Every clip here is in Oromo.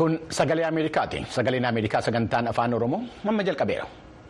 Kun sagalee Ameerikaati. Sagaleen Ameerikaa sagantaan afaan Oromoo amma jalqabeera.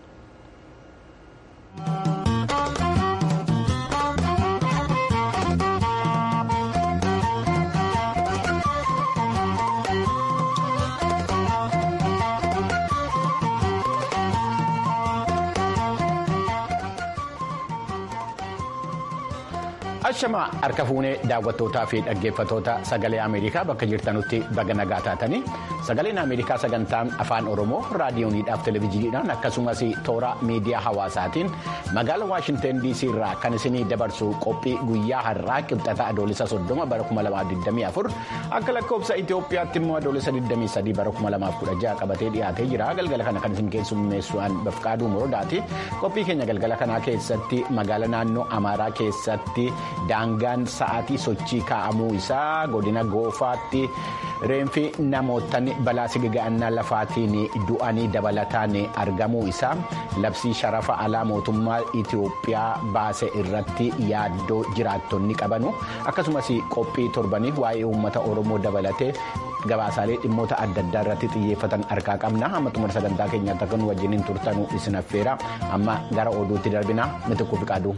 Ashamaa harka fuunee daawwattootaa fi dhaggeeffatoota sagalee Ameerikaa bakka jirtanutti baga nagaa taatanii sagaleen Ameerikaa sagantaan afaan Oromoo raadiyooniidhaaf televezyiiniidhaan akkasumas toora miidiyaa hawaasaatiin magaala Waashinteen DC irraa kan isinii dabarsu qophii guyyaa har'aa qibxata adoolessa soddoma bara 2024 akka lakkoofsa Itoophiyaatti immoo adoolessa 23 bara 2016 qabatee dhiyaatee jira galgala kana kan isin keessummeessu'an bafqaaduu muroodaati qophii keenya galgala kanaa keessatti magaala naannoo Amaaraa keessatti. Daangaan sa'aatii sochii kaa'amuu isaa godina goofaatti reenfi namoottan balaa sigiga'annaa lafaatiin du'anii dabalataan argamuu isaa labsii sharafa alaa mootummaa Itoophiyaa baase irratti yaaddoo jiraattonni qabanu akkasumas qophii torbanii waa'ee uummata Oromoo dabalatee. Gabaasaalee dhimmoota adda addaa irratti xiyyeeffatan harkaa qabna amma xumura sagantaa keenyaatti akka nu wajjiniin turtanuu isin affeera amma gara oduutti darbina mitikkuu fi qaaduu.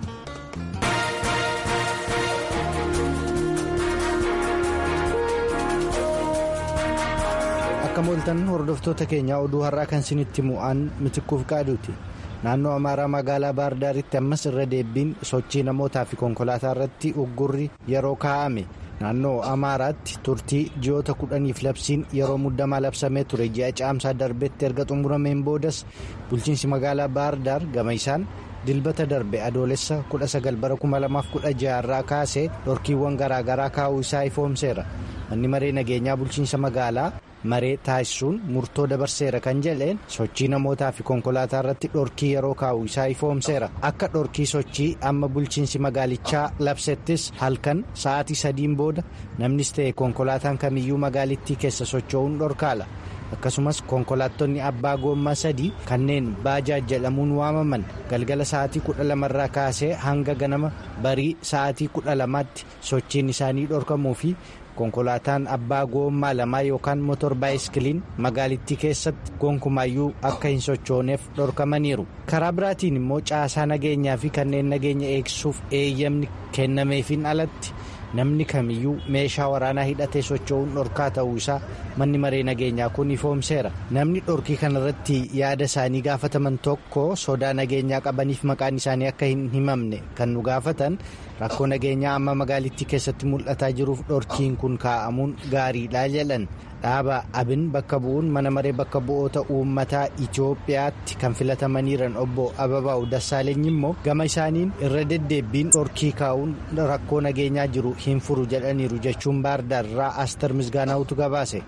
akka mooltan hordoftoota keenyaa oduu har'aa kan isinitti mu'aan mitikkuuf qaaduuti naannoo amaaraa magaalaa baardaaritti ammas irra deebiin sochii namootaa fi konkolaataa irratti uggurri yeroo kaa'ame naannoo amaaraatti turtii ji'oota kudhaniif labsiin yeroo muddamaa labsamee ture ji'a caamsaa darbetti erga xumurameen boodas bulchiinsi magaalaa baardaar gama isaan dilbata darbe adoolessa 19 bara 2016 irraa kaasee dhorkiiwwan garaagaraa kaa'uu isaa ifoomseera manni maree nageenyaa bulchiinsa magaalaa. maree taasisuun murtoo dabarseera kan jedheen sochii namootaa fi konkolaataa irratti dhorkii yeroo kaa'u isaa ifoomseera akka dhorkii sochii amma bulchiinsi magaalichaa labsettis halkan sa'aatii sadiin booda namnis ta'e konkolaataan kamiyyuu magaalittii keessa socho'uun dhorkaala akkasumas konkolaattonni abbaa goommaa sadii kanneen baajaaj jedhamuun waamaman galgala sa'aatii kudha lamarraa kaasee hanga ganama barii sa'aatii kudha lamaatti sochiin isaanii dhorkamuu fi. konkolaataan abbaa goommaa lamaa yookaan motor baayiskiliin magaalittii keessatti gonkumaayyuu akka hin sochooneef dhorkamaniiru karaa biraatiin immoo caasaa nageenyaa fi kanneen nageenya eegsisuuf eeyyamni kennameefiin alatti namni kamiyyuu meeshaa waraanaa hidhatee socho'uun dhorkaa ta'uu isaa manni maree nageenyaa kun ifoomseera namni dhorkii kanarratti yaada isaanii gaafataman tokko sodaa nageenyaa qabaniif maqaan isaanii akka hin himamne kan nu gaafatan rakkoo nageenyaa amma magaalittii keessatti mul'ataa jiruuf dhorkiin kun kaa'amuun gaariidha jedhan dhaaba abin bakka bu'uun mana maree bakka bu'oota uummataa itiyoophiyaatti kan filatamaniiran obbo ababaa'u dassaaleny immoo gama isaaniin irra deddeebbiin dhorkii kaa'uun rakkoo nageenyaa jiru hin furu jedhaniiru jechuun baardaarraa aster misgaanaa'utu gabaase.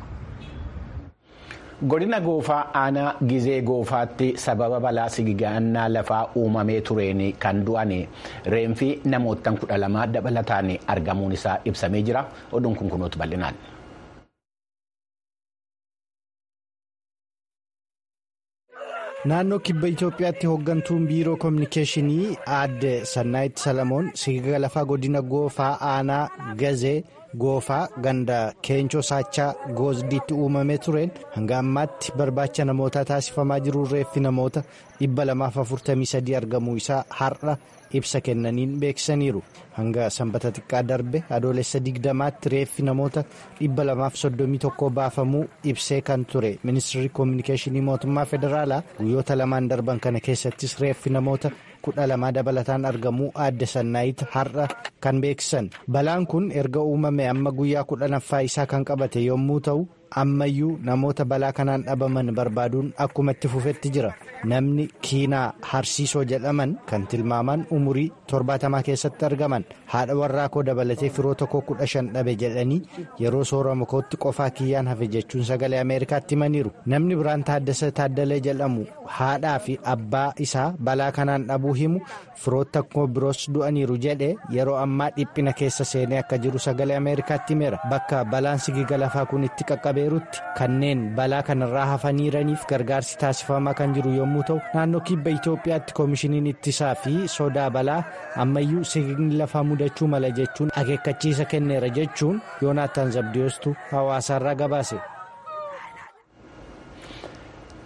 godina goofaa aanaa gizee goofaatti sababa balaa sigiga'annaa lafaa uumamee tureen kan du'an reenfi namoottan kudha lamaa dabalataan argamuun isaa ibsamee jira oduun kun kunuutu bal'inaan. naannoo kibba itoophiyaatti hooggantuun biiroo koominikeeshinii aadde sannaayit salamoon sigiga lafaa godina goofaa aanaa gazee. goofaa ganda keencoo saachaa goosdiitti uumamee tureen hanga ammaatti barbaacha namootaa taasifamaa jiru reeffi namoota 243 argamuu isaa har'a ibsa kennaniin beeksisaniiru hanga sanbata xiqqaa darbe adoolessa 20tti reeffi namoota 231 baafamuu ibsee kan ture ministirri koominikeeshinii mootummaa federaalaa guyyoota lamaan darban kana keessattis reeffi namoota. kudha lamaa dabalataan argamuu aadde sannaayit har'a kan beeksisan balaan kun erga uumame amma guyyaa kudhanaffaa isaa kan qabate yommuu ta'u ammayyuu namoota balaa kanaan dhabaman barbaaduun akkuma itti fufetti jira namni kiinaa harsiisoo jedhaman kan tilmaaman umurii torbaatamaa keessatti argaman haadha warraa koo dabalatee firoo tokko kudha shan dhabe jedhanii yeroo soorama kootti qofaa kiyyaan hafe jechuun sagalee ameerikaatti himaniiru namni biraan taaddasa taaddalee jedhamu haadhaa fi abbaa isaa balaa kanaan dhabuu himu firoota koo biroos du'aniiru jedhe yeroo ammaa dhiphina keessa seenee akka jiru sagalee ameerikaatti himeera bakka balaan sigiga lafaa kun itti qaqqabeerutti kanneen balaa kanarraa hafaniiraniif gargaarsi taasifamaa kan jiru yommuu ta'u naannoo kibba itoophiyaatti koomishiniin ittisaa fi sodaa balaa ammayyuu sigigni lafaa mudachuu mala jechuun akeekkachiisa kenneera jechuun yoonaataan zabdiyoostu hawaasaarraa gabaase.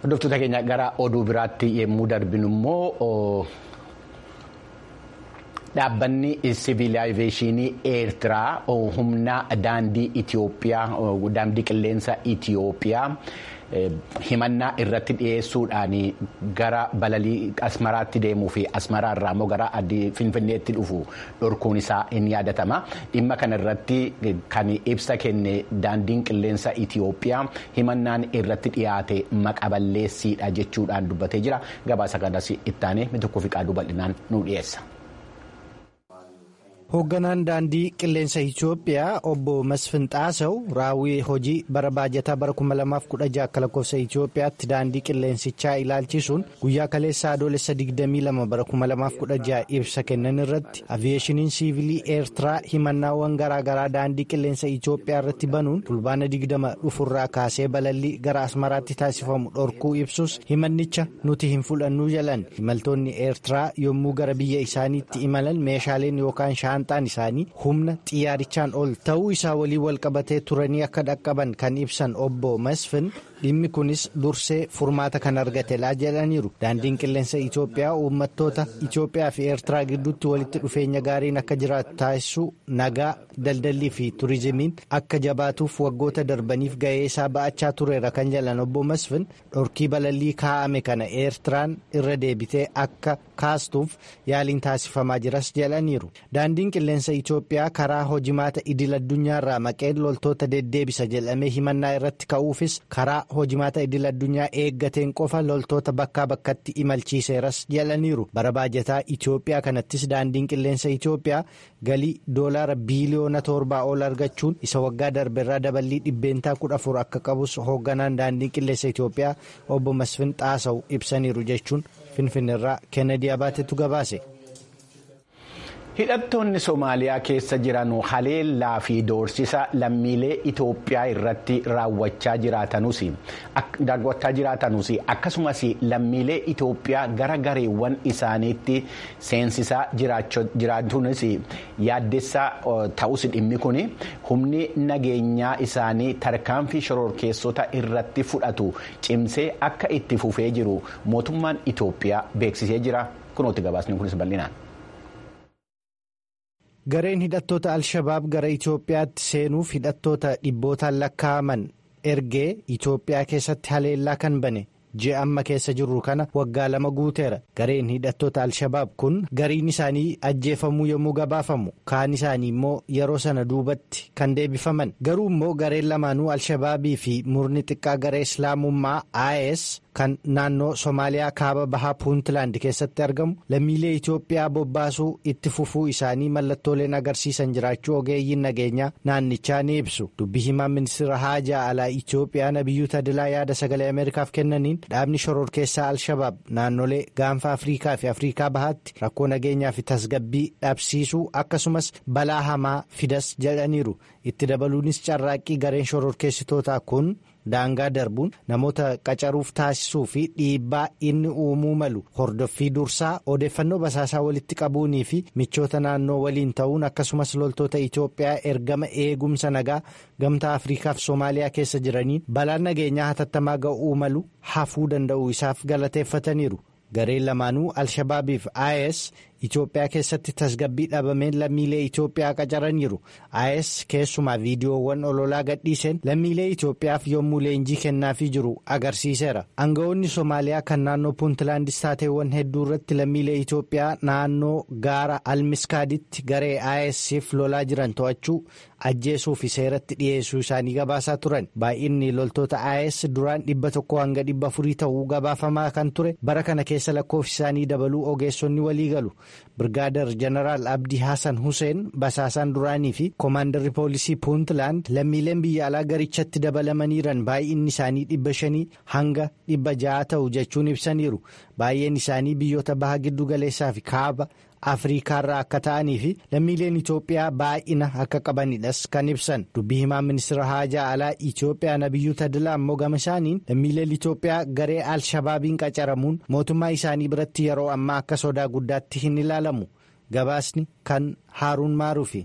Hordoftoota keenya gara oduu biraatti yommuu darbinu immoo dhaabbanni siviilaayizeeshinii eertiraa humna daandii Itoophiyaa daandii qilleensa Itoophiyaa. himannaa irratti dhiyeessuudhaan gara balalii asmaraatti deemuu fi asmaraa irraa immoo gara finfinneetti dhufu dhorkuun isaa in yaadatama dhimma kana irratti kan ibsa kenne daandiin qilleensa Itoophiyaa himannaan irratti dhiyaate maqaballeessiidha jechuudhaan dubbatee jira gabaasa kanas ittaanee mitukkuu fi qaaduu bal'inaan nu dhiyeessa. hoogganaan daandii qilleensa Itoophiyaa obbo Masfin Xaasaw raawwii hojii bara baajataa bara 2016 akka lakkoofsa Itoophiyaatti daandii qilleensichaa ilaalchisuun guyyaa kaleessaa adoolessa 22 bara 2016 ibsa kennan irratti aviyeeshiniin siivilii eertiraa himannaawwan garaagaraa daandii qilleensa Itoophiyaa irratti banuun fulbaana 20 dhufurraa kaasee balallii gara asmaraatti taasifamu dhorkuu ibsus himannicha nuti hin fudhannu jalan imaltoonni eertiraa yommuu gara biyya isaaniitti imalan meeshaaleen yookaan shaanxaan isaanii humna xiyyaarichaan ol ta'uu isaa waliin walqabatee turanii akka dhaqqaban kan ibsan obbo Masfin dhimmi kunis dursee furmaata kan argatelaa jedhaniiru daandiin qilleensa Itoophiyaa uummattoota Itoophiyaa fi Eertiraa gidduutti walitti dhufeenya gaariin akka jiraatu taasisuu nagaa daldallii fi turizimiin akka jabaatuuf waggoota darbaniif ga'ee isaa ba'achaa tureera kan jedhan obbo Masfin dhorkii balallii kaa'ame kana Eertiraan irra deebitee akka kaastuuf yaaliin taasifamaa jiras jedhaniiru daandiin qilleensa Itoophiyaa karaa hojimaata idil addunyaarraa maqeen loltoota deddeebisa jedhamee himannaa irratti ka'uufis karaa hojimaata idil addunyaa eeggateen qofa loltoota bakkaa bakkatti imalchiiseeras jedhaniiru bara baajataa Itoophiyaa kanattis daandiin qilleensa Itoophiyaa galii doolaara biiliyoona torbaa ol argachuun isa waggaa darbeerraa daballii dhibbeentaa kudha afur akka qabus hoogganaan daandiin qilleensa Itoophiyaa obbo Masfin Xaasaw ibsaniiru jechuun finfinneerraa kennedy abaatetu gabaase. hidhattoonni somaaliyaa keessa jiran haleellaa fi doorsisa lammiilee itoophiyaa irratti raawwachaa jiraatanuus akkasumas lammiilee itoophiyaa gara gareewwan isaaniitti seensisaa jiraachuunis yaaddessaa ta'us dhimmi kun humni nageenyaa isaanii tarkaanfii shororkeessota irratti fudhatu cimsee akka itti fufee jiru mootummaan itoophiyaa beeksisee jira kunooti gabaasni kunis bal'inaan. gareen hidhattoota al-shabaab gara itoophiyaatti seenuuf hidhattoota dhibbootaan lakkaa'aman ergee itoophiyaa keessatti haleellaa kan bane ji'a amma keessa jirru kana waggaa lama guuteera gareen hidhattoota al-shabaab kun gariin isaanii ajjeefamuu yommuu gabaafamu kaan isaanii immoo yeroo sana duubatti kan deebifaman garuu immoo gareen lamaanuu al-shabaabii fi murni xiqqaa garee islaamummaa is kan naannoo somaaliyaa kaaba bahaa puuntland keessatti argamu lammiilee itoophiyaa bobbaasuu itti fufuu isaanii mallattooleen agarsiisan jiraachuu ogeeyyiin nageenyaa naannichaa ni ibsu dubbi himaa ministeera haajaa alaa itoophiyaa nabiyyuu tadilaa yaada sagalee ameerikaaf kennaniin dhaabni shororkeessaa al-shabaab naannolee gaanfa afriikaa fi afriikaa bahaatti rakkoo nageenyaa fi tasgabbii dhabsiisuu akkasumas balaa hamaa fidas jedhaniiru itti dabaluunis carraaqqii gareen shororkeessitootaa kun. daangaa darbuun namoota qacaruuf taasisuu fi dhiibbaa inni uumuu malu hordoffii dursaa odeeffannoo basaasaa walitti qabuunii fi michoota naannoo waliin ta'uun akkasumas loltoota Itoophiyaa ergama eegumsa nagaa gamtaa Afriikaaf Soomaaliyaa keessa jiraniin balaan nageenyaa hatattamaa ga'uu malu hafuu danda'uu isaaf galateeffataniiru. gareen lamaanuu al-shabaabiif is itoophiyaa keessatti tasgabbii dhabameen lammiilee itoophiyaa qacaraniiru is keessumaa viidiyoowwan ololaa gadhiiseen lammiilee itoophiyaaf yommuu leenjii kennaafii jiru agarsiiseera anga'oonni soomaaliyaa kan naannoo puuntlaandis taateewwan hedduu irratti lammiilee itoophiyaa naannoo gaara almiskaaditti garee isf lolaa jiran to'achuu ajjeesuu fi seeratti dhiyeessuu isaanii gabaasaa turan baay'inni loltoota is duraan dhibba tokko hanga dhibba afurii ta'uu gabaafamaa kan ture bara kana keessa lakkoofsi isaanii dabaluu ogeessonni walii galu birgaadar jeneraal abdii hasan hussein basaasaan duraanii fi koomaandarri poolisii puuntland lammiileen biyya alaa garichatti dabalamaniiran baay'inni isaanii dhibba shanii hanga dhibba ja'a ta'u jechuun ibsaniiru baay'een isaanii biyyoota baha giddu galeessaa fi kaaba. afriikaarraa akka ta'anii fi lammiileen itoophiyaa baay'ina akka qabanidhas kan ibsan dubbii himaa ministeera haajaa alaa itoophiyaa nabiyyuu tadilaa ammoo gama isaaniin lammiileen itoophiyaa garee al-shabaabiin qacaramuun mootummaa isaanii biratti yeroo ammaa akka sodaa guddaatti hin ilaalamu gabaasni kan haaruun maaruufi.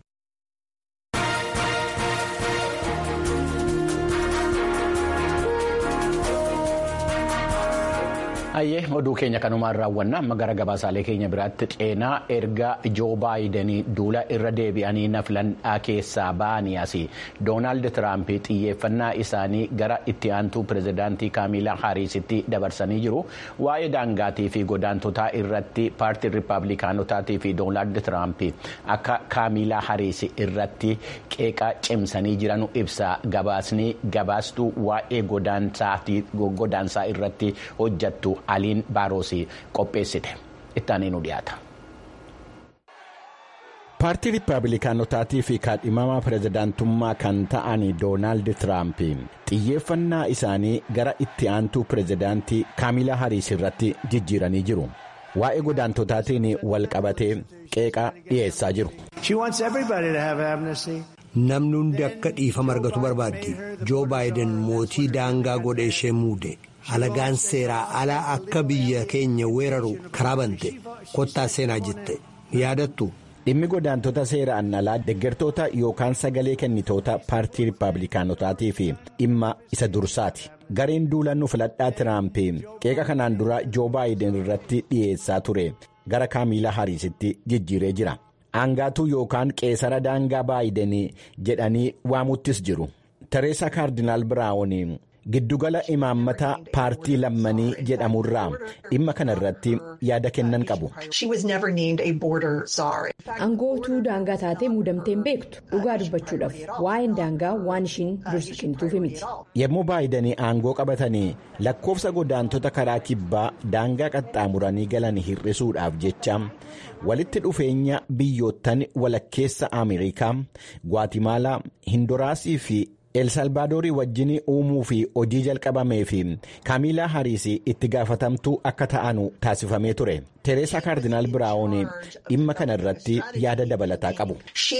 Hayyee oduu keenya kanumaan raawwanna amma gara gabaasaalee keenya biraatti ceenaa erga joo baayidenii duula irra deebi'anii na filadhaa keessaa ba'anii asii doonaald tiraamp xiyyeeffannaa isaanii gara itti aantuu pirezidaantii kaamilaa haariisitti dabarsanii jiru waa'ee daangaatii fi godaantotaa irratti paartiin riippaabilikaanotaatii fi doonaald tiraamp akka kaamilaa haariis irratti qeeqa cimsanii jiranu ibsa gabaasni gabaastuu waa'ee godaansaa irratti hojjattu. aliin baaroosii qopheessite ittaanii nu dhiyaata. paartii riippaabilikaanotaatii fi kaadhimamaa pirezidaantummaa kan ta'an doonaald tiraamp xiyyeeffannaa isaanii gara itti aantuu pirezidaantii kaamilaa hariis irratti jijjiiranii jiru waa'ee godaantotaatiin wal qabatee qeeqa dhiyeessaa jiru. namni hundi akka dhiifama argatu barbaaddi joo baayiden mootii daangaa godhe ishee muude. alagaan seeraa alaa akka biyya keenya weeraru karaa bante kottaa seenaa jette yaadattu. dhimmi godaantota seeraan alaa deeggartoota yookaan sagalee kennitoota paartii riippaabilikaanotaatii fi dhimma isa dursaati gareen duulannu filadhaa tiraamp qeeqa kanaan dura joo baayiden irratti dhiyeessaa ture gara kaamilaa hariisitti jijjiiree jira aangaatuu yookaan qeesara daangaa baayiden jedhanii waamuttis jiru tereesaa kaardinaal biraawun. giddugala imaammata paartii lammanii jedhamurraa dhimma kana irratti yaada kennan qabu. Aangootuu daangaa taatee muudamtee hin beektu dhugaa dubbachuudhaaf waa'een daangaa waan ishiin dursi kennituuf miti. Yommuu baayidanii aangoo qabatanii lakkoofsa godaantota karaa kibbaa daangaa qaxxaamuranii galan hir'isuudhaaf jecha walitti dhufeenya biyyoottan walakkeessa Ameerikaa, Gwaatimaala, Hindoraasii fi. elsalvaadorii wajjin uumuu fi hojii jalqabamee fi kaamilaa hariis itti gaafatamtuu akka ta'anu taasifamee ture tereesaa kaardinaal biraawun dhimma kana irratti yaada dabalataa qabu.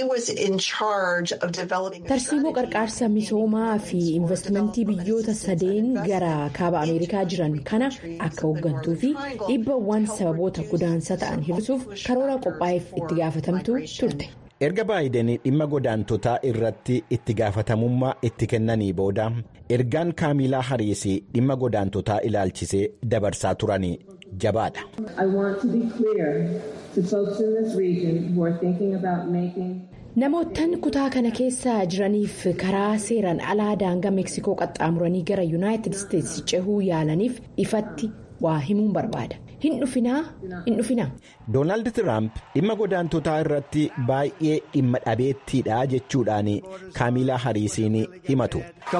tarsiimoo qarqaarsa misoomaa fi investimentii biyyoota sadeen gara kaaba ameerikaa jiran kana akka hooggantuu fi dhiibbawwan sababoota godaansa ta'an hir'isuuf karoora qophaa'eef itti gaafatamtuu turte. erga baayiden dhimma godaantotaa irratti itti gaafatamummaa itti kennanii booda ergaan kaamilaa hariis dhimma godaantotaa ilaalchisee dabarsaa turanii jabaadha. namoottan kutaa kana keessa jiraniif karaa seeraan alaa daangaa meeksikoo qaxxaamuranii gara yuunaayitid isteetsi cehuu yaalaniif ifatti waa himuun barbaada. hin dhufinaa hin dhufinaa. doonaald tiraamp dhimma godaantotaa irratti baay'ee dhimma dhabeettiidha jechuudhaan kaamilaa hariisiin himatu.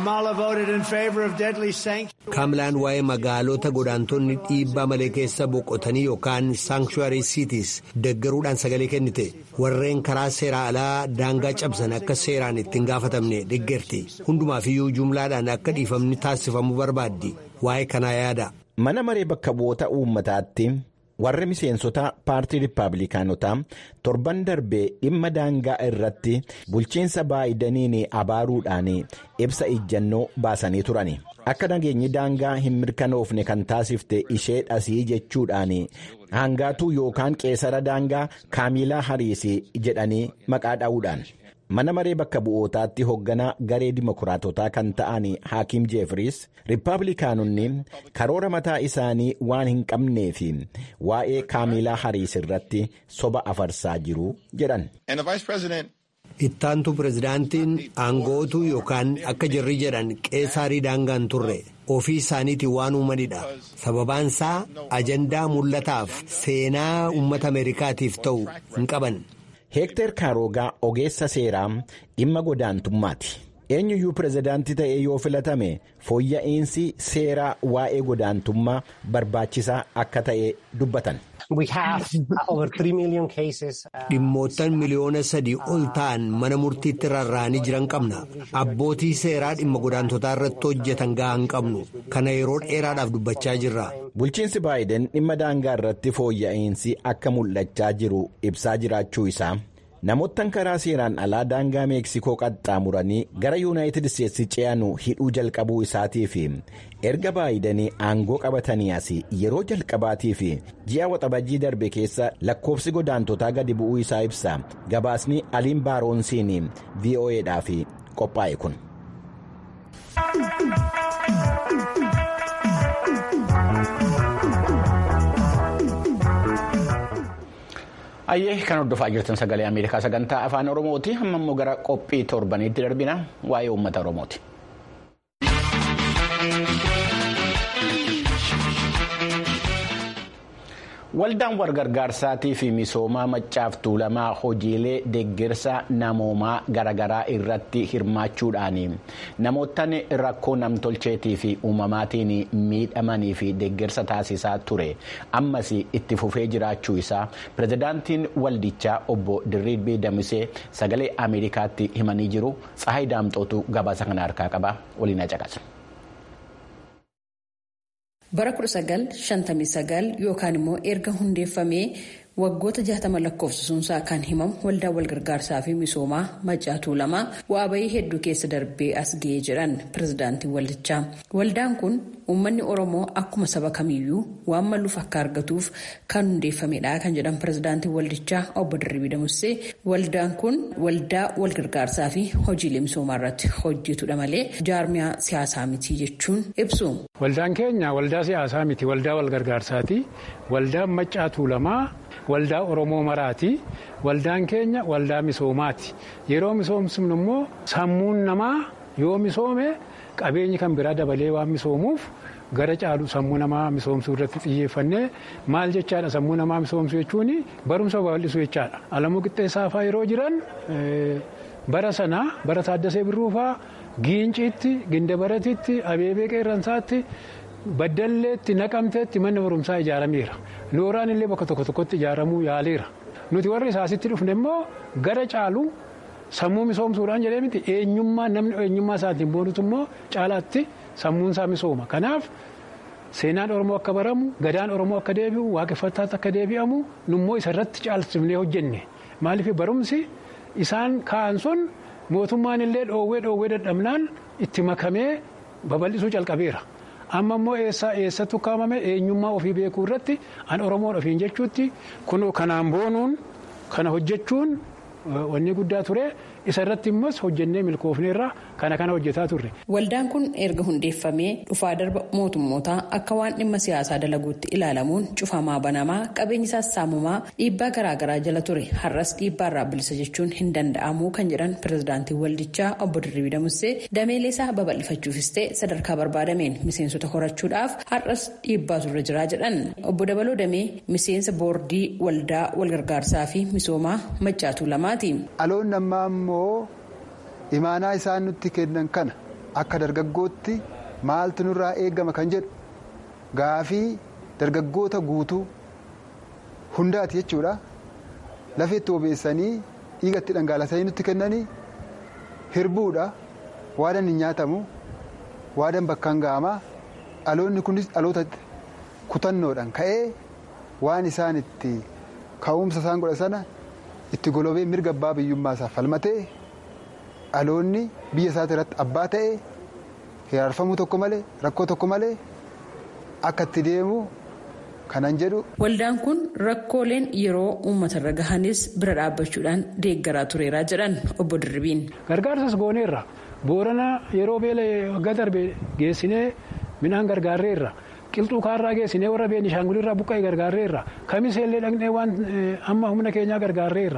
kaamilaan waa'ee magaalota godaantonni dhiibbaa malee keessa boqotanii yookaan saankchuwaarii siitis deggaruudhaan sagalee kennite warreen karaa seeraa alaa daangaa cabsan akka seeraan ittiin gaafatamne deggerti hundumaafiyyuu jumlaadhaan akka dhiifamni taasifamu barbaaddi waa'ee kanaa yaada. mana maree bakka bu'oota uummataatti warri miseensota paartii riippaabilikaanotaa torban darbee dhimma daangaa irratti bulchiinsa baayidaniin abaaruudhaan ibsa ijjannoo baasanii turani akka nageenyi daangaa hin mirkanoofne kan taasifte ishee dhasii jechuudhaan hangaatuu yookaan qeesara daangaa kaamilaa hariis jedhanii maqaa dha'uudhaan. mana maree bakka bu'ootaatti hoogganaa garee dimokiraatotaa kan ta'an haakiim jeefriis riippaabilikaanonni karoora mataa isaanii waan hin qabnee fi waa'ee kaamilaa hariis irratti soba afarsaa jiru jedhan. ittaantu pirezidaantiin aangootuu yookaan akka jarri jedhan qeesaarii daangaan turre ofii isaaniitiin waan uumanidha sababaan isaa ajandaa mul'ataaf seenaa uummata ameerikaatiif ta'u hin qaban. heektar kaarogaa ogeessa seeraa dhimma godaantummaati eenyuyyuu pirezidaantii ta'ee yoo filatame fooyya'insi seeraa waa'ee godaantummaa barbaachisaa akka ta'e dubbatan. dhimmoottan miliyoona sadii ol ta'an mana murtiitti rarra'anii jiran qabna abbootii seeraa dhimma godaantotaa irratti hojjetan gahaa hin qabnu kana yeroo dheeraadhaaf dubbachaa jirra. bulchiinsi baayiden dhimma daangaa irratti fooyya'insi akka mul'achaa jiru ibsaa jiraachuu isaa namoottan karaa seeraan alaa daangaa meeksikoo qaxxaamuranii gara yuunaayitid isteetsi ce'anu hidhuu jalqabuu isaatii fi erga baayidanii aangoo qabatanii as yeroo jalqabaatii fi ji'a waxabajjii darbe keessa lakkoofsi godaantotaa gadi bu'uu isaa ibsa gabaasni aliin baaroonsiin vo'eedhaaf qophaa'e kun. Ayyee kan hordofaa jirtan sagalee Ameerikaa sagantaa afaan Oromooti. Amma immoo gara qophii torbaniitti darbina waa'ee uummata Oromooti. Waldaan walgargaarsaatii fi misoomaa maccaaf tuulamaa hojiilee deeggarsa namoomaa garaagaraa irratti hirmaachuudhaan namoottan rakkoo namtolcheetii fi uumamaatiin miidhamanii fi deeggarsa taasisaa ture ammas itti fufee jiraachuu isaa pirezidaantiin waldichaa obbo Dirribii Damisee sagalee Ameerikaatti himanii jiru Tsahayi Daamxootu gabaasa kana harkaa qaba waliin caqasa. bara 1959 yookaan immoo erga hundeeffamee waggoota 60 lakkoofsisuunsaa kan himamu waldaa walgargaarsaa fi misoomaa maccaa tuulamaa bu'aa bayii hedduu keessa darbee as ga'ee jiran pirezidaantiin waldichaa waldaan kun uummanni oromoo akkuma saba kamiyyuu waan malluuf akka argatuuf kan hundeeffamedha kan jedhan pirezidaantiin waldichaa obbo Dirribii Damussee waldaan kun waldaa walgargaarsaa fi hojiilee misoomaa irratti hojjetudha malee jaarmiyaa siyaasaa miti jechuun ibsu. Waldaan keenya waldaa siyaasaa miti waldaa walgargaarsaati waldaan maccaa tuulamaa. Waldaa Oromoo maraati. Waldaan keenya waldaa misoomaati. Yeroo misoomsinu immoo sammuun namaa yoo misoome qabeenyi kan biraa dabalee waan misoomuuf gara caalu sammuu namaa misoomsuu irratti xiyyeeffannee maal jechaadha sammuu namaa misoomsuu jechuun barumsa babal'isuu jechaadha. Alamuu qixxeessaafaa yeroo jiran bara sanaa bara Taaddasee Birruufaa Giinciitti Gindabaratitti Abeebee Qeerransaatti. Baddalleetti naqamteetti manni barumsaa ijaarameera. Looraan illee bakka tokko tokkotti ijaaramuu yaaleera. Nuti warri isaasitti dhufne immoo gara caalu sammuu misoomsuudhaan jedhee miti eenyummaa namni eenyummaa isaatiin boonutu immoo caalaatti sammuun isaa misooma. Kanaaf seenaan Oromoo akka baramu gadaan Oromoo akka deebi'u waaqeffataatti akka deebi'amu nummoo isarratti caalsifnee hojjenne. Maaliif barumsi isaan kaa'an sun mootummaan illee dhoowwee dhoowwee dadhabnaan itti makamee babal'isuu calqabeera. amma immoo eessattu kaa'amame eenyummaa ofii beekuu irratti an oromoon ofiin jechuutti kun kanaan boonuun kana hojjechuun wanni guddaa ture isa irratti immoo hojjennee milkoofneerra kana kana hojjetaa turre. Waldaan kun erga hundeeffamee dhufaa darba mootummootaa akka waan dhimma siyaasaa dalaguutti ilaalamuun cufamaa banamaa qabeenyi sassaamumaa dhiibbaa garaagaraa jala ture har'as dhiibbaa irraa bilisa jechuun hin danda'amu kan jedhan pirezidaantiin waldichaa obbo Dirribii Damussee dameelee isaa babal'ifachuufis ta'e sadarkaa barbaadameen miseensota horachuudhaaf har'as dhiibbaa turre jiraa jedhan obbo Dabaloo Damee miseensa boordii waldaa walgargaarsaa fi misoomaa maccaatuu lamaati. Dhaloonni ammaa immoo imaanaa isaan nutti kennan kana akka dargaggootti maaltu nurraa eegama kan jedhu gaafii dargaggoota guutuu hundaati jechuudha lafeetti obeessanii dhiigatti dhangaalasanii nutti kennanii hirbuudha waadan hin nyaatamu waadan bakkaan ga'amaa dhaloonni kunis dhaloota kutannoodhaan ka'ee waan isaan itti ka'umsa isaan godha sana itti golobee mirga abbaa biyyummaa isaa falmatee dhaloonni biyya isaati irratti abbaa ta'e hiraarfamuu tokko malee rakkoo tokko malee akka itti deemu kanan jedhu. Waldaan kun rakkooleen yeroo uummatarra gahanis bira dhaabbachuudhaan deeggaraa tureeraa jedhan obbo Dirribiin. Gargaarsas gooneerra boorana yeroo beela waggaa darbe geessinee midhaan gargaarreerra. qilxuu kaarraa geessinee warra beenishaangulirraa buqqa'e gargaarreerra kamiseellee dhaqnee waan hamma humna keenyaa gargaarreerra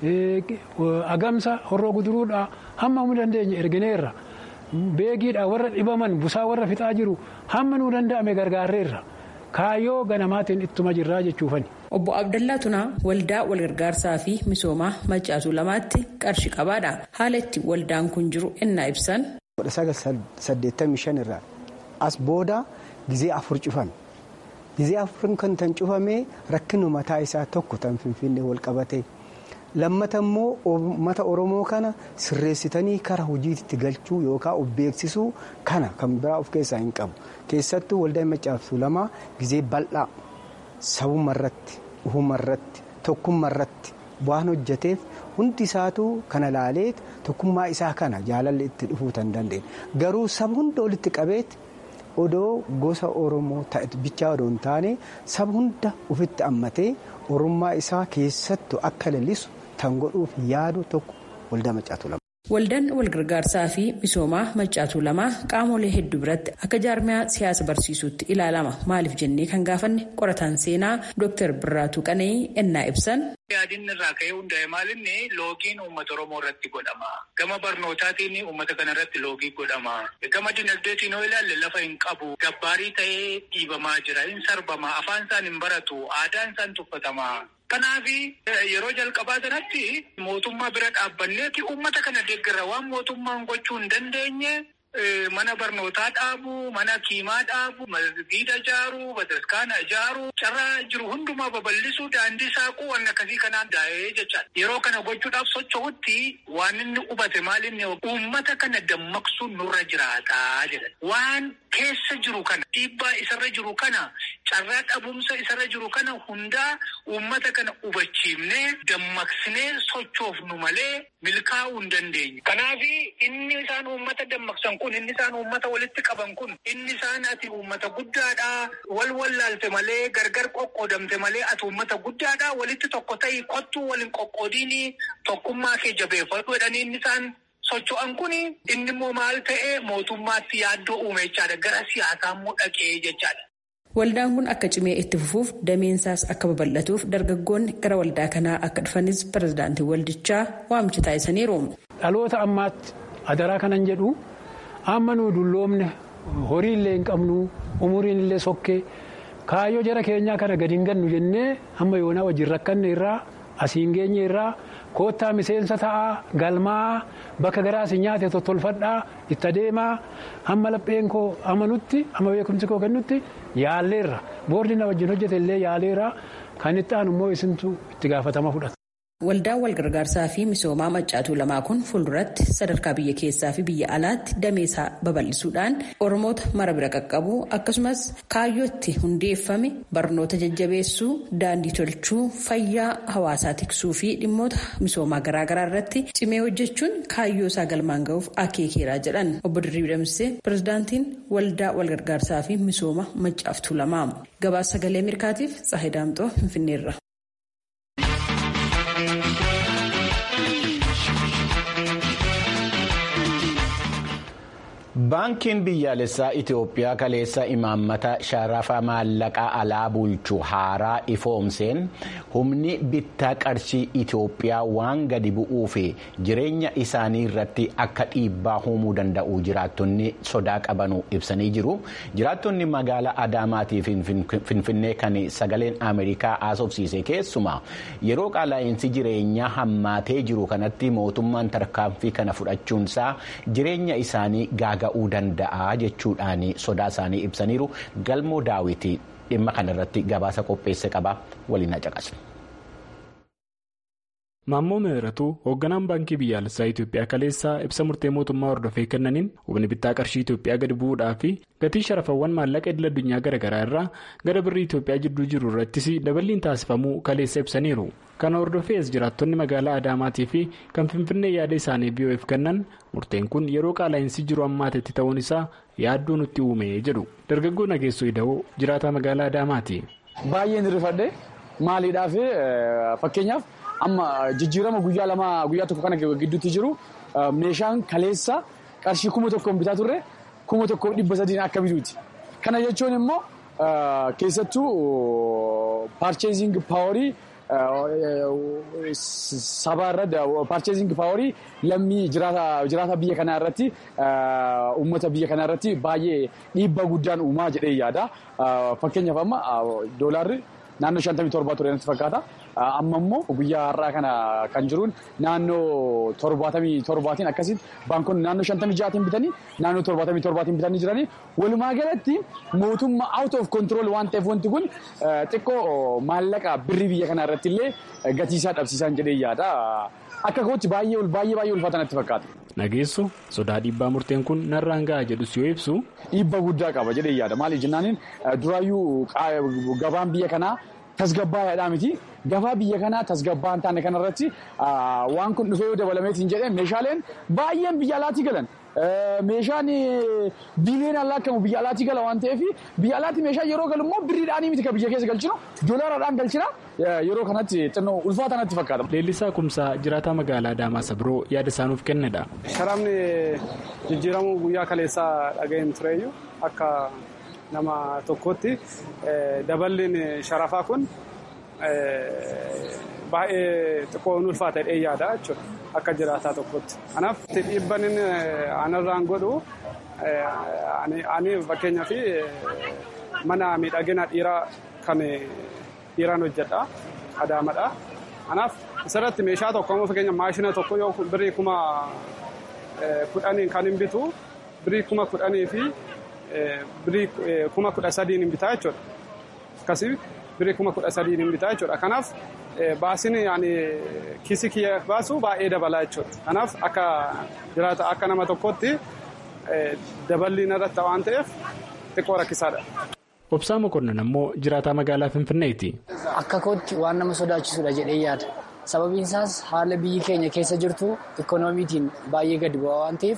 agamsa horroo guduruudhaa hamma humna dandeenye ergineerra beegiidhaa warra dhibaman busaa warra fixaa jiru hamma nuu danda'ame gargaarreerra kaayyoo ganamaatiin ittuma jirraa jechuufani. Obbo Abdallaa Tunaa waldaa walgargaarsaa fi misoomaa maccaatuu lamaatti qarshii qabaadha. Haala itti waldaan kun jiru ennaa ibsan. saddeettamii shan irraa as booda gizee afur cufame gizee afur kan tan cufame rakkina mataa isaa tokko tan finfinnee wal qabate lammata immoo uummata oromoo kana sirreessitanii kara hojiitti galchuu yookaan of beeksisuu kana kan biraa of keessaa hin qabu keessattuu waldaa maccaatuu lamaa gizee bal'aa sabuma irratti uhuma irratti tokkummaa irratti waan hojjeteef hundi isaatu kana laaleet tokkummaa isaa kana jaalalli itti dhufuu tan dandeenye garuu saba hunda walitti qabeet odoo gosa oromoo ta'e bichaa odoo hin taane saba hunda ofitti ammatee oromummaa isaa keessattu akka lalisu tan godhuuf yaadu tokko waldaa maccaatuu lama. Waldaan walgargaarsaa fi misoomaa maccaatuu lamaa qaamolee hedduu biratti akka jaarmiyaa siyaasa barsiisuutti ilaalama. Maaliif jennee kan gaafanne qorataan seenaa Dr. Birraatuu Qana'ii ennaa ibsan. Yaadinni irraa ka'ee hundaa'e maalinni loogiin uummata Oromoo irratti godhama. Gama barnootaatiin uummata kana irratti loogii godhama. Gama dinagdeetiin yoo ilaalle lafa hin qabu. Gabbaarii ta'ee dhiibamaa jira. Hin sarbama. Afaan isaan hin baratu. Aadaan isaan tuffatama. Kanaaf yeroo jalqabaa sanatti mootummaa bira dhaabbanneeti uummata kana deeggarra waan mootummaan gochuu hin dandeenye mana barnootaa dhaabu, mana kiimaa dhaabu, masgiida ijaaru, bataskaana ijaaru, carraa jiru hundumaa babal'isuu, daandii saaquu waan akkasii kanaan daa'ee jechaadha. Yeroo kana gochuudhaaf socho'utti waan inni hubate maal inni uummata kana dammaqsuun nurra jiraataa jedha. Waan keessa jiru kana dhiibbaa isarra jiru kana carraa dhabumsa isarra jiru kana hundaa uummata kana hubachiifnee dammaqsinee sochoofnu malee milkaa'uu hin dandeenye. Kanaaf inni isaan uummata dammaqsan kun inni isaan uummata walitti qaban kun inni isaan ati uummata guddaadha wal wallaalte malee gargar qoqqoodamte malee ati uummata guddaadha walitti tokko ta'ii kottuu waliin qoqqoodiini tokkummaa kee jabeeffadhu jedhanii inni isaan socho'an kun inni immoo maal ta'e mootummaatti yaaddoo uume jechaadha gara siyaasaa immoo dhaqee jechaadha. Waldaan kun akka cimee itti fufuuf dameensaas akka babal'atuuf dargaggoonni gara waldaa kanaa akka dhufanis pirezidaantii waldichaa waamicha taasisaniiru. Dhaloota ammaatti adaraa kanan jedhu amma nuu dulloomne horii illee hin qabnu umuriin illee sokkee kaayyoo jara keenyaa kana gadi hin gannu jennee amma yoonaa wajjin rakkanne irraa asiin geenye irraa koottaa miseensa ta'aa galmaa bakka garaas nyaate tottolfadhaa itti adeemaa hamma lapheen koo amanutti amma beekumsi koo kennutti yaalleerra boordi na wajjin hojjete illee yaaleera kan itti aanu immoo isintu itti gaafatama fudhata. Waldaan walgargaarsaa fi misoomaa maccaatuu lamaa kun fuulduratti sadarkaa biyya keessaa fi biyya alaatti dameesaa babal'isuudhaan oromoota mara bira qaqqabuu akkasumas kaayyootti hundeeffame barnoota jajjabeessuu daandii tolchuu fayyaa hawaasaa tiksuu fi dhimmoota misoomaa garaagaraa irratti cimee hojjechuun kaayyoo isaa galmaan ga'uuf akeekeeraa jedhan obbo Dirribii Damsee pirezidaantiin waldaa walgargaarsaa fi misooma maccaatuu lamaa gabaasa sagalee ameerikaatiif Tsaahee Daamxoo Finfinneerra. Baankiin biyyaalessaa Itoophiyaa kaleessa imaammata sharafa maallaqaa alaa bulchu haaraa ifoomseen humni bittaa qarshii Itoophiyaa waan gadi bu'uu fi jireenya isaanii irratti akka dhiibbaa uumuu danda'u jiraattonni sodaa qabanuu ibsanii jiru. Jiraattonni magaalaa Adaamaatii fi Finfinnee kan sagaleen Ameerikaa haasofsiise keessumaa yeroo qaala'insi jireenyaa hammaatee jiru kanatti mootummaan tarkaanfii kana fudhachuunsaa jireenya isaanii gaaga. ga'uu danda'a jechuudhaan sodaa isaanii ibsaniiru galmoo daawwitii dhimma kanarratti gabaasa qopheesse qaba waliin caqasu. Maammoo Mihiratuu hoogganaan baankii biyyaalessaa Itoophiyaa kaleessaa ibsa murtee mootummaa hordofee kennaniin humni bittaa qarshii Itoophiyaa gadi bu'uudhaa fi gatii sharafawwan maallaqa idil addunyaa garaagaraa irraa gara birrii Itoophiyaa jidduu jiru irrattis daballiin taasifamuu kaleessa ibsaniiru. Kana hordofees jiraattonni magaalaa Adaamaatii fi kan Finfinnee yaada isaanii BOF kennan murteen kun yeroo qaala'insi jiru ammaatetti ta'uun isaa yaaddoo nutti uume jedhu dargaggoo nageessoo ida'oo jiraataa magaalaa Adaamaati. Baay'een rifadhe maaliidhaaf fakkeenyaaf amma jijjiirama guyyaa lama guyyaa tokko kana gidduutti jiru meeshaan kaleessa qarshii kuma tokkoon bitaa turre kuma tokkoof dhibba sadiin akka bituuti. Kana jechuun immoo keessattuu paarcheezing paaworii. Saba irratti paarcheezing paaworii lammii jiraata biyya kanaa irratti uummata biyya kanaa irratti baay'ee dhiibbaa guddaan uumaa jedhee yaada. Fakkeenyaaf amma doolaarri naannoo shantamii torbaa ture natti fakkaata. Amma immoo guyyaa har'aa kana kan jiruun naannoo torbaatamii torbaatiin akkasitti baankonni naannoo shantamii ja'aatiin bitanii naannoo torbaatamii torbaatiin bitanii jiranii walumaa galatti mootummaa out of control waan ta'eef wanti kun xiqqoo maallaqa birrii biyya kanaa irratti illee gatiisaa dhabsiisan jedhee yaada. Akka kootti baay'ee baay'ee baay'ee ulfaata natti fakkaata. Nageessu sodaa dhiibbaa murteen kun narraan gahaa jedhus yoo ibsu. Dhiibbaa guddaa qaba jedhee yaada maaliif jennaaniin duraayyuu gabaan biyya kanaa. Tasgabbaayaadhaa miti gabaa biyya kanaa tasgabbaa hin taane kanarratti waan kun dhufee yoo dabalameetiin jedhee meeshaaleen baay'een biyya alaatii galan Meeshaan biiliyoonaan lakkaa'amu biyya alaatii gala waan ta'eef biyya alaatti meeshaa yeroo galu immoo birriidhaan miti kan biyya keessa galchinu doolaaraadhaan galchina yeroo kanatti xinnoo ulfaata natti fakkaata. Leellisaa Kumsaa jiraataa magaalaa Adaamaa Sabiroo yaada isaanuuf kennedha. Sharaafni jijjiiramuu guyyaa kaleessaa dhaga'een tureeyyu akka nama tokkotti daballiin sharafaa kun baay'ee xiqqoo ulfaata jedhee yaada jechuudha akka jiraataa tokkotti. Kanaaf dhiibban anarraan godhu ani fakkeenyaaf mana miidhagina dhiiraa kan dhiiraan hojjedha adaamadha. Kanaaf asirratti meeshaa tokko immoo fakkeenya maashina tokko yoo birrii kuma kudhaniin kan hin bitu birrii kuma kudhanii fi birrii kuma kudha sadiin hin bitaa jechuudha. Akkasii birrii kuma kudha sadiin hin bitaa jechuudha. Kanaaf baasiin kiisii kiyya baasu baay'ee dabalaa jechuudha. Kanaaf akka jiraata akka nama tokkotti daballiin irratti waan ta'eef xiqqoo rakkisaadha. Obsaa Mokonnon ammoo jiraataa magaalaa Finfinneeti. Akka kootti waan nama sodaachisudha jedhee yaada. Sababiin isaas haala biyyi keenya keessa jirtu ikoonomiitiin baay'ee gadi bu'aa waan ta'eef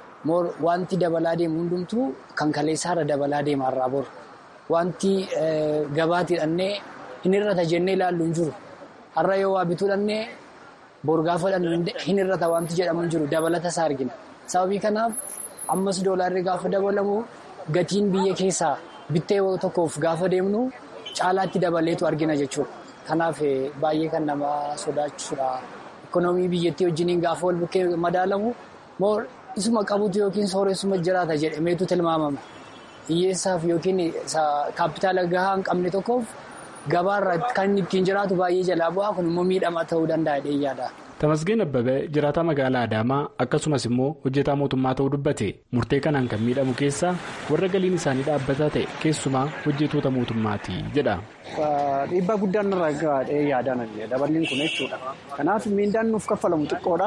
wanti dabalaa deemu hundumtuu kan kaleessaarra dabalaa deema irraa boru. Wanti gabaatti hidhannee hin hir'ata jennee ilaallu hin jiru. Har'a yoo waa bituu dhannee boru gaafa hin hir'ata wanti jedhamu hin jiru dabalata isaa argina. Sababii kanaaf ammas doolaarri gaafa dabalamu gatiin biyya keessaa bittee tokkoof gaafa deemnu caalaatti dabaleetu argina jechuudha. Kanaaf baay'ee kan nama sodaachisudha. Ikoonoomii biyyattii wajjiniin gaafa wal bukkee madaalamu moo isuma qabutu yookiin sooressuma jiraata jedhameetu tilmaamama. Hiyyeessaaf yookiin kaapitaala gahaa hin qabne tokkoof gabaarra kan ittiin jiraatu baay'ee jalaa bu'aa kun immoo miidhama ta'uu danda'a dheeyyaadha. Tamasgeen Abbabee jiraataa magaalaa Adaamaa akkasumas immoo hojjetaa mootummaa ta'uu dubbate murtee kanaan kan miidhamu keessaa warra galiin isaanii dhaabbataa ta'e keessumaa hojjetoota mootummaati jedha. Dhiibbaa guddaan irraa gaadhee yaadaan daballiin kun jechuudha. Kanaaf miindaan nuuf kaffalamu xiqqoodha.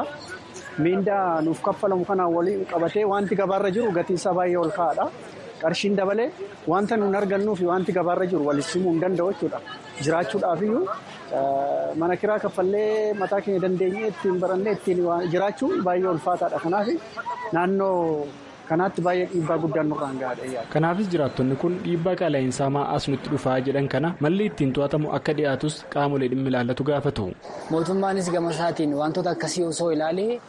Miindaa nuuf kaffalamu kanaan waliin qabatee wanti gabaarra jiru gatiin isaa baay'ee ol ka'aadha. Qarshiin dabalee wanta nuun argannuu fi wanti gabaarra jiru walitti simuu hin danda'u jechuudha. Jiraachuudhaaf iyyuu mana kiraa kaffallee mataa keenya dandeenyee ittiin barannee ittiin jiraachuun baay'ee ulfaataadha. Kanaaf naannoo kanaatti baay'ee dhiibbaa guddaan nurraan gahaadha. Kanaafis jiraattonni kun dhiibbaa qaala'insaa maa as nutti dhufaa jedhan kana malli ittiin to'atamu akka dhiyaatus qaamolee dhimmi ilaallatu gaafatu. Mootummaanis gama isaatiin wantoota akkasii osoo ilaalee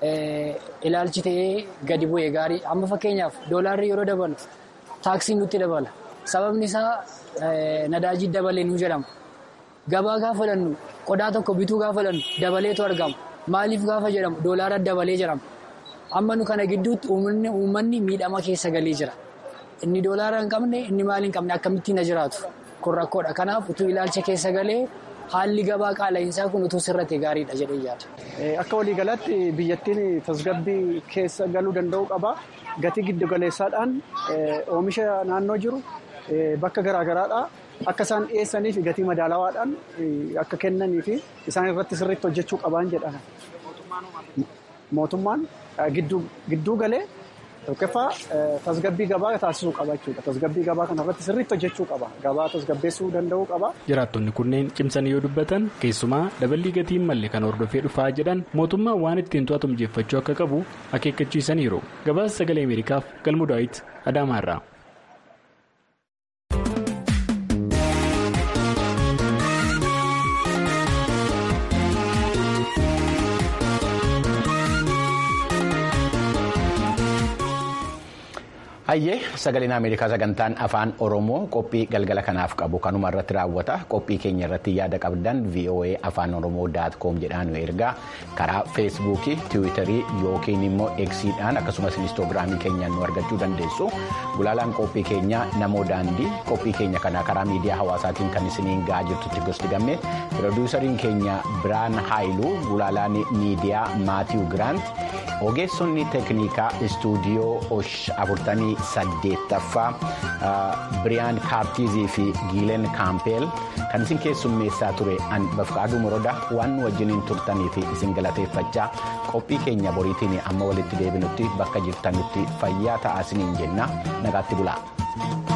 ilaalchi ta'ee gadi bu'ee gaarii amma fakkeenyaaf doolaarri yeroo dabalu taaksiin nutti dabala sababni isaa nadaajii dabalee nu jedhama gabaa gaafa fudhannu qodaa tokko bituu gaafa fudhannu dabaleetu argama maaliif gaafa jedhamu doolaara dabalee jedhama amma nu kana gidduutti uummanni miidhama keessa galee jira inni doolaara hin qabne inni maal hin qabne akkamittiin na jiraatu kun rakkoodha kanaaf utuu ilaalcha keessa galee. Haalli gabaa qaala'insaa kun utuu sirratti gaariidha jedhee yaada. Akka waliigalaatti biyyattiin tasgabbii keessa galuu danda'u qaba. Gatii giddu galeessaadhaan oomisha naannoo jiru bakka garaagaraadhaa akka isaan dhiyeessanii fi gatii madaalawaadhaan akka kennanii fi isaan irratti sirriitti hojjechuu qaban jedhama. Mootummaan gidduu galee tokkoffaa tasgabbii gabaa taasisuu qaba jechuudha. Tasgabbii gabaa kanarratti sirriitti hojjechuu qaba. Gabaa tasgabbeessuu danda'uu qaba. Jiraattonni kunneen cimsanii yoo dubbatan keessumaa daballii gatii hin malle kan hordofee dhufaa jedhan mootummaan waan ittiin to'atu mijeeffachuu akka qabu akeekkachiisaniiru. Gabaasa sagalee Ameerikaaf galmu daawit Adaamaarraa. Hayyee sagaleen Ameerikaa sagantaan afaan Oromoo qophii galgala kanaaf qabu kanuma irratti raawwata. Qophii keenya irratti yaada qabdan VOA afaan Oromoo daat koom jedhaan nu ergaa karaa feesbuukii, tiwiitarii yookiin immoo eksiidhaan akkasumas inistoogiraamii keenyaan nu argachuu dandeessu. Gulaalaan qophii keenyaa namoo daandii qophii keenya kana karaa miidiyaa hawaasaatiin kan isiniin gahaa jirtutti gosti gamme pirooduusariin keenya Biraan Haayiluu gulaalaan miidiyaa Maatiiw Giraant ogeessonni teeknikaa istuudiyoo afurtamii saddeettaffaa biriyaan kaartiizii fi giileen kaampeel kan isin keessummeessaa ture an bafqaaduu moroda waan nu wajjiniin turtanii fi isin galateeffachaa qophii keenya boriitiin amma walitti deebinutti bakka jirtanutti fayyaa ta'aa isiniin jenna nagaatti bulaa.